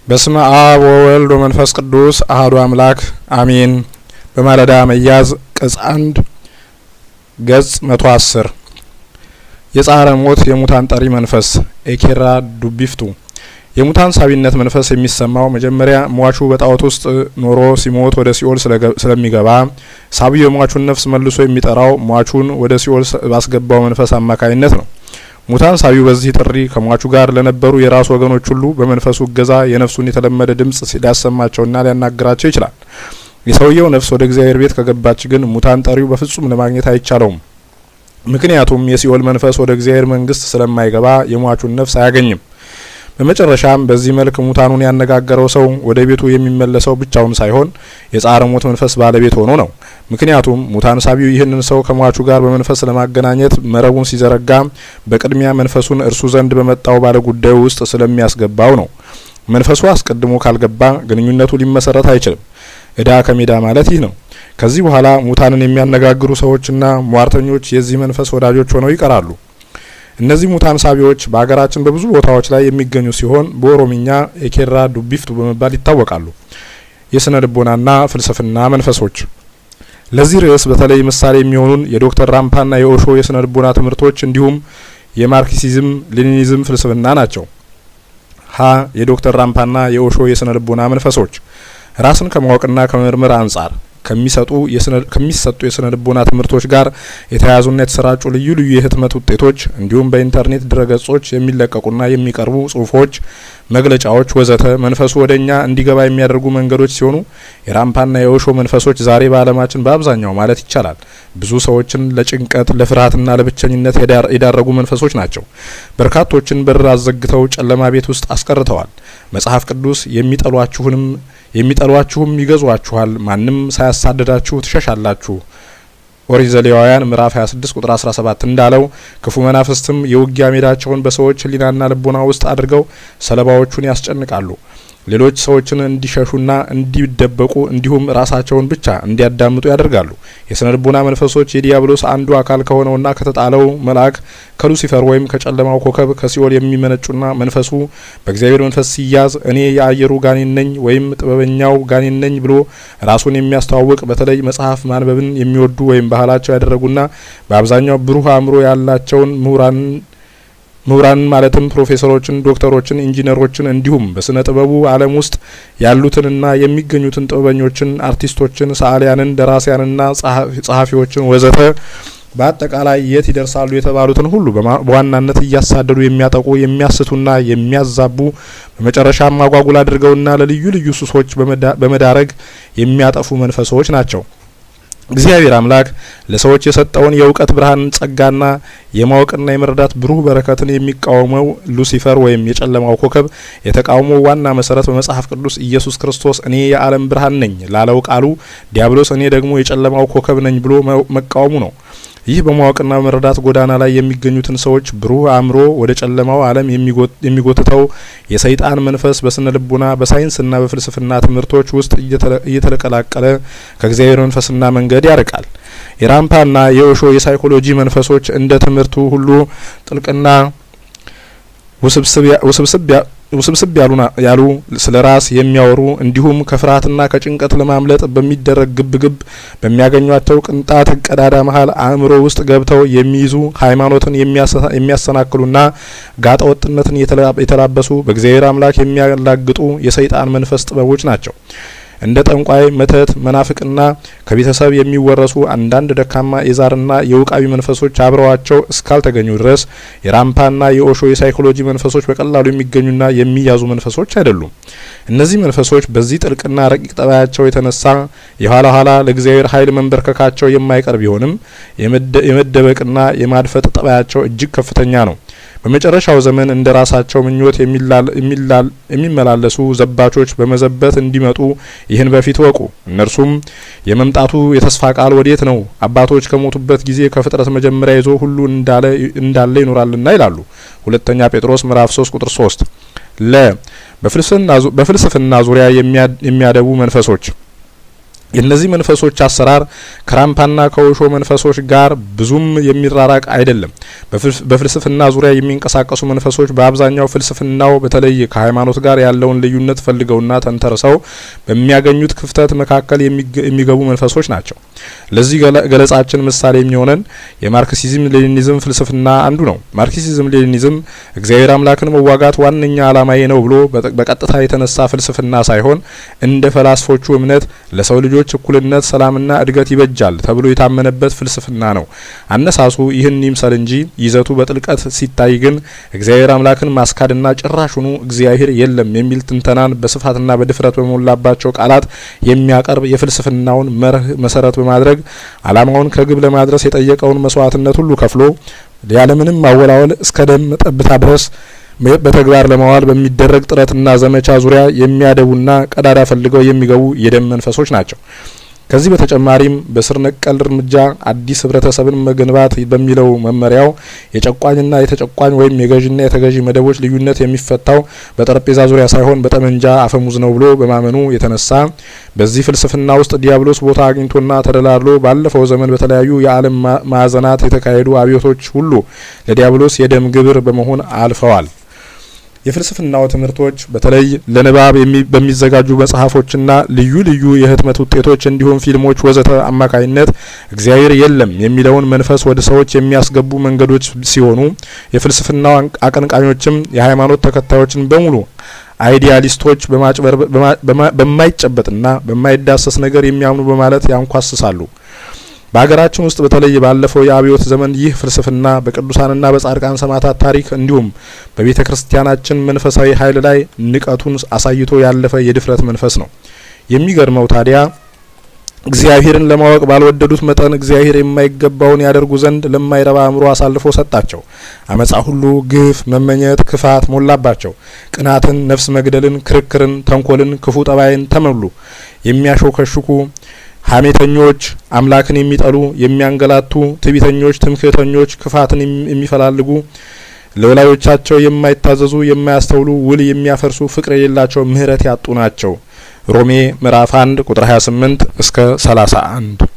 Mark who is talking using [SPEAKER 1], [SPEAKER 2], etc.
[SPEAKER 1] በስመ አብ ወወልድ ወመንፈስ ቅዱስ አህዱ አምላክ አሜን። በማለዳ መያዝ ቅጽ አንድ ገጽ መቶ አስር የጻረ ሞት የሙታን ጠሪ መንፈስ ኤኬራ ዱቢፍቱ የሙታን ሳቢነት መንፈስ የሚሰማው መጀመሪያ ሟቹ በጣዖት ውስጥ ኖሮ ሲሞት ወደ ሲኦል ስለሚገባ ሳቢው የሟቹን ነፍስ መልሶ የሚጠራው ሟቹን ወደ ሲኦል ባስገባው መንፈስ አማካይነት ነው። ሙታን ሳቢው በዚህ ጥሪ ከሟቹ ጋር ለነበሩ የራሱ ወገኖች ሁሉ በመንፈሱ እገዛ የነፍሱን የተለመደ ድምጽ ሊያሰማቸውና ሊያናግራቸው ይችላል። የሰውየው ነፍስ ወደ እግዚአብሔር ቤት ከገባች ግን ሙታን ጠሪው በፍጹም ለማግኘት አይቻለውም። ምክንያቱም የሲኦል መንፈስ ወደ እግዚአብሔር መንግስት ስለማይገባ የሟቹን ነፍስ አያገኝም። በመጨረሻም በዚህ መልክ ሙታኑን ያነጋገረው ሰው ወደ ቤቱ የሚመለሰው ብቻውን ሳይሆን የጻረ ሞት መንፈስ ባለቤት ሆኖ ነው። ምክንያቱም ሙታን ሳቢው ይህንን ሰው ከሟቹ ጋር በመንፈስ ለማገናኘት መረቡን ሲዘረጋ በቅድሚያ መንፈሱን እርሱ ዘንድ በመጣው ባለ ጉዳዩ ውስጥ ስለሚያስገባው ነው። መንፈሱ አስቀድሞ ካልገባ ግንኙነቱ ሊመሰረት አይችልም። እዳ ከሜዳ ማለት ይህ ነው። ከዚህ በኋላ ሙታንን የሚያነጋግሩ ሰዎችና ሟርተኞች የዚህ መንፈስ ወዳጆች ሆነው ይቀራሉ። እነዚህ ሙታን ሳቢዎች በሀገራችን በብዙ ቦታዎች ላይ የሚገኙ ሲሆን በኦሮምኛ ኤኬራ ዱቢፍቱ በመባል ይታወቃሉ። የስነ ልቦናና ፍልስፍና መንፈሶች ለዚህ ርዕስ በተለይ ምሳሌ የሚሆኑን የዶክተር ራምፓና የኦሾ የስነ ልቦና ትምህርቶች እንዲሁም የማርክሲዝም ሌኒኒዝም ፍልስፍና ናቸው። ሀ የዶክተር ራምፓና የኦሾ የስነ ልቦና መንፈሶች ራስን ከማወቅና ከመምርመር አንጻር ከሚሰጡ ከሚሰጡ የስነ ልቦና ትምህርቶች ጋር የተያያዙና የተሰራጩ ልዩ ልዩ የህትመት ውጤቶች እንዲሁም በኢንተርኔት ድረገጾች የሚለቀቁና የሚቀርቡ ጽሁፎች፣ መግለጫዎች ወዘተ መንፈሱ ወደ እኛ እንዲገባ የሚያደርጉ መንገዶች ሲሆኑ የራምፓና የኦሾ መንፈሶች ዛሬ በዓለማችን በአብዛኛው ማለት ይቻላል ብዙ ሰዎችን ለጭንቀት ለፍርሃትና ለብቸኝነት የዳረጉ መንፈሶች ናቸው። በርካቶችን በር አዘግተው ጨለማ ቤት ውስጥ አስቀርተዋል። መጽሐፍ ቅዱስ የሚጠሏችሁንም የሚጠሏችሁም ይገዟችኋል፣ ማንም ሳያሳድዳችሁ ትሸሻላችሁ። ኦሪት ዘሌዋውያን ምዕራፍ 26 ቁጥር 17 እንዳለው ክፉ መናፍስትም የውጊያ ሜዳቸውን በሰዎች ሕሊናና ልቦና ውስጥ አድርገው ሰለባዎቹን ያስጨንቃሉ። ሌሎች ሰዎችን እንዲሸሹና እንዲደበቁ እንዲሁም ራሳቸውን ብቻ እንዲያዳምጡ ያደርጋሉ። የስነ ልቦና መንፈሶች የዲያብሎስ አንዱ አካል ከሆነውና ከተጣለው መልአክ ከሉሲፈር ወይም ከጨለማው ኮከብ ከሲኦል የሚመነጩና መንፈሱ በእግዚአብሔር መንፈስ ሲያዝ እኔ የአየሩ ጋኔን ነኝ ወይም ጥበበኛው ጋኔን ነኝ ብሎ ራሱን የሚያስተዋውቅ በተለይ መጽሐፍ ማንበብን የሚወዱ ወይም ባህላቸው ያደረጉና በአብዛኛው ብሩህ አእምሮ ያላቸውን ምሁራን ምሁራን ማለትም ፕሮፌሰሮችን፣ ዶክተሮችን፣ ኢንጂነሮችን እንዲሁም በስነ ጥበቡ ዓለም ውስጥ ያሉትንና የሚገኙትን ጥበበኞችን፣ አርቲስቶችን፣ ሰዓሊያንን፣ ደራሲያንና ጸሐፊዎችን ወዘተ በአጠቃላይ የት ይደርሳሉ የተባሉትን ሁሉ በዋናነት እያሳደዱ የሚያጠቁ የሚያስቱና የሚያዛቡ በመጨረሻም አጓጉል አድርገውና ለልዩ ልዩ ሱሶች በመዳረግ የሚያጠፉ መንፈሶች ናቸው። እግዚአብሔር አምላክ ለሰዎች የሰጠውን የእውቀት ብርሃን ጸጋና የማወቅና የመረዳት ብሩህ በረከትን የሚቃወመው ሉሲፈር ወይም የጨለማው ኮከብ የተቃውሞ ዋና መሰረት በመጽሐፍ ቅዱስ ኢየሱስ ክርስቶስ እኔ የዓለም ብርሃን ነኝ ላለው ቃሉ ዲያብሎስ እኔ ደግሞ የጨለማው ኮከብ ነኝ ብሎ መቃወሙ ነው። ይህ በማወቅና በመረዳት ጎዳና ላይ የሚገኙትን ሰዎች ብሩህ አእምሮ ወደ ጨለማው ዓለም የሚጎትተው የሰይጣን መንፈስ በስነ ልቡና በሳይንስና በፍልስፍና ትምህርቶች ውስጥ እየተቀላቀለ ከእግዚአብሔር መንፈስና መንገድ ያርቃል። የራምፓና የኦሾ የሳይኮሎጂ መንፈሶች እንደ ትምህርቱ ሁሉ ጥልቅና ውስብስብ ያሉ ስለ ራስ የሚያወሩ እንዲሁም ከፍርሃትና ከጭንቀት ለማምለጥ በሚደረግ ግብግብ በሚያገኟቸው ቅንጣት ቀዳዳ መሀል አእምሮ ውስጥ ገብተው የሚይዙ ሃይማኖትን የሚያሰናክሉና ጋጠ ወጥነትን የተላበሱ በእግዚአብሔር አምላክ የሚያላግጡ የሰይጣን መንፈስ ጥበቦች ናቸው። እንደ ጠንቋይ፣ መተት፣ መናፍቅና ከቤተሰብ የሚወረሱ አንዳንድ ደካማ የዛርና የውቃቢ መንፈሶች አብረዋቸው እስካልተገኙ ድረስ የራምፓና የኦሾ የሳይኮሎጂ መንፈሶች በቀላሉ የሚገኙና የሚያዙ መንፈሶች አይደሉም። እነዚህ መንፈሶች በዚህ ጥልቅና ረቂቅ ጠባያቸው የተነሳ የኋላ ኋላ ለእግዚአብሔር ኃይል መንበርከካቸው የማይቀር ቢሆንም የመደበቅና የማድፈጥ ጠባያቸው እጅግ ከፍተኛ ነው። በመጨረሻው ዘመን እንደ ራሳቸው ምኞት የሚመላለሱ ዘባቾች በመዘበት እንዲመጡ ይህን በፊት ወቁ። እነርሱም የመምጣቱ የተስፋ ቃል ወዴት ነው? አባቶች ከሞቱበት ጊዜ ከፍጥረት መጀመሪያ ይዞ ሁሉ እንዳለ ይኖራልና ይላሉ። ሁለተኛ ጴጥሮስ ምዕራፍ 3 ቁጥር 3 ለ በፍልስፍና ዙሪያ የሚያደቡ መንፈሶች የእነዚህ መንፈሶች አሰራር ከራምፓና ከውሾ መንፈሶች ጋር ብዙም የሚራራቅ አይደለም። በፍልስፍና ዙሪያ የሚንቀሳቀሱ መንፈሶች በአብዛኛው ፍልስፍናው በተለይ ከሃይማኖት ጋር ያለውን ልዩነት ፈልገውና ተንተርሰው በሚያገኙት ክፍተት መካከል የሚገቡ መንፈሶች ናቸው። ለዚህ ገለጻችን ምሳሌ የሚሆነን የማርክሲዝም ሌኒኒዝም ፍልስፍና አንዱ ነው። ማርክሲዝም ሌኒኒዝም እግዚአብሔር አምላክን መዋጋት ዋነኛ ዓላማዬ ነው ብሎ በቀጥታ የተነሳ ፍልስፍና ሳይሆን እንደ ፈላስፎቹ እምነት ለሰው ልጆች እኩልነት፣ ሰላምና እድገት ይበጃል ተብሎ የታመነበት ፍልስፍና ነው። አነሳሱ ይህን ይምሰል እንጂ ይዘቱ በጥልቀት ሲታይ ግን እግዚአብሔር አምላክን ማስካድና ጭራሹኑ እግዚአብሔር የለም የሚል ትንተናን በስፋትና በድፍረት በሞላባቸው ቃላት የሚያቀርብ የፍልስፍናውን መርህ መሰረት በማድረግ ዓላማውን ከግብ ለማድረስ የጠየቀውን መስዋዕትነት ሁሉ ከፍሎ ያለምንም ማወላወል እስከ ደም ጠብታ ድረስ በተግባር ለማዋል በሚደረግ ጥረትና ዘመቻ ዙሪያ የሚያደቡና ቀዳዳ ፈልገው የሚገቡ የደም መንፈሶች ናቸው። ከዚህ በተጨማሪም በስር ነቀል እርምጃ አዲስ ህብረተሰብን መገንባት በሚለው መመሪያው የጨቋኝና የተጨቋኝ ወይም የገዥና የተገዢ መደቦች ልዩነት የሚፈታው በጠረጴዛ ዙሪያ ሳይሆን በጠመንጃ አፈሙዝ ነው ብሎ በማመኑ የተነሳ በዚህ ፍልስፍና ውስጥ ዲያብሎስ ቦታ አግኝቶና ተደላድሎ ባለፈው ዘመን በተለያዩ የዓለም ማዕዘናት የተካሄዱ አብዮቶች ሁሉ ለዲያብሎስ የደም ግብር በመሆን አልፈዋል። የፍልስፍናው ትምህርቶች በተለይ ለንባብ በሚዘጋጁ መጽሐፎችና ልዩ ልዩ የህትመት ውጤቶች እንዲሁም ፊልሞች ወዘተ አማካይነት እግዚአብሔር የለም የሚለውን መንፈስ ወደ ሰዎች የሚያስገቡ መንገዶች ሲሆኑ የፍልስፍናው አቀንቃኞችም የሃይማኖት ተከታዮችን በሙሉ አይዲያሊስቶች በማይጨበጥና በማይዳሰስ ነገር የሚያምኑ በማለት ያንኳስሳሉ። በሀገራችን ውስጥ በተለይ ባለፈው የአብዮት ዘመን ይህ ፍልስፍና በቅዱሳንና በጻድቃን ሰማዕታት ታሪክ እንዲሁም በቤተ ክርስቲያናችን መንፈሳዊ ኃይል ላይ ንቀቱን አሳይቶ ያለፈ የድፍረት መንፈስ ነው። የሚገርመው ታዲያ እግዚአብሔርን ለማወቅ ባልወደዱት መጠን እግዚአብሔር የማይገባውን ያደርጉ ዘንድ ለማይረባ አእምሮ አሳልፎ ሰጣቸው። አመጻ ሁሉ፣ ግፍ፣ መመኘት፣ ክፋት ሞላባቸው። ቅናትን፣ ነፍስ መግደልን፣ ክርክርን፣ ተንኮልን፣ ክፉ ጠባይን ተመሉ። የሚያሾከሽኩ ሀሜተኞች፣ አምላክን የሚጠሉ፣ የሚያንገላቱ፣ ትዕቢተኞች፣ ትምክህተኞች፣ ክፋትን የሚፈላልጉ፣ ለወላጆቻቸው የማይታዘዙ፣ የማያስተውሉ፣ ውል የሚያፈርሱ፣ ፍቅር የሌላቸው፣ ምሕረት ያጡ ናቸው። ሮሜ ምዕራፍ 1 ቁጥር 28 እስከ 31